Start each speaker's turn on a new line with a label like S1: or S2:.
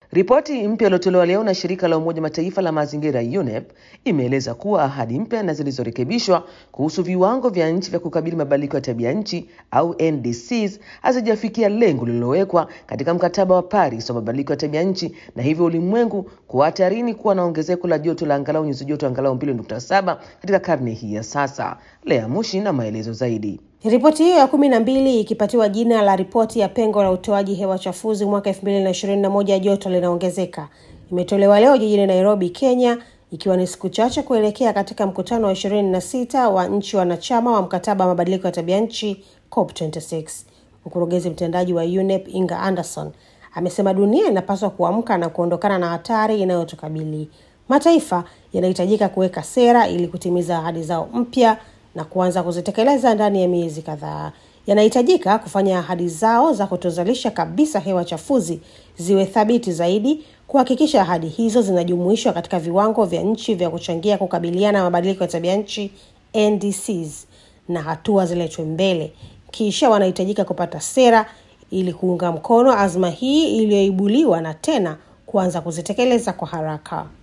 S1: Ripoti mpya iliyotolewa leo na shirika la Umoja Mataifa la mazingira UNEP imeeleza kuwa ahadi mpya na zilizorekebishwa kuhusu viwango vya nchi vya kukabili mabadiliko ya tabia nchi au NDCs hazijafikia lengo lililowekwa katika mkataba wa Paris wa mabadiliko ya tabia nchi, na hivyo ulimwengu kuwa hatarini kuwa na ongezeko la joto la angalau nyuzi joto angalau 2.7 katika karne hii ya sasa. Lea Mushi na maelezo zaidi.
S2: Ripoti hiyo ya kumi na mbili ikipatiwa jina la ripoti ya pengo la utoaji hewa chafuzi mwaka elfu mbili na ishirini na moja joto linaongezeka, imetolewa leo jijini Nairobi, Kenya, ikiwa ni siku chache kuelekea katika mkutano wa ishirini na sita wa nchi wanachama wa mkataba wa mabadiliko ya tabia nchi COP26. Mkurugenzi mtendaji wa UNEP Inga Anderson amesema dunia inapaswa kuamka na kuondokana na hatari inayotukabili. Mataifa yanahitajika kuweka sera ili kutimiza ahadi zao mpya na kuanza kuzitekeleza ndani ya miezi kadhaa. Yanahitajika kufanya ahadi zao za kutozalisha kabisa hewa chafuzi ziwe thabiti zaidi, kuhakikisha ahadi hizo zinajumuishwa katika viwango vya nchi vya kuchangia kukabiliana na mabadiliko ya tabia nchi NDCs, na hatua ziletwe mbele. Kisha wanahitajika kupata sera ili kuunga mkono azma hii iliyoibuliwa na tena kuanza kuzitekeleza kwa haraka.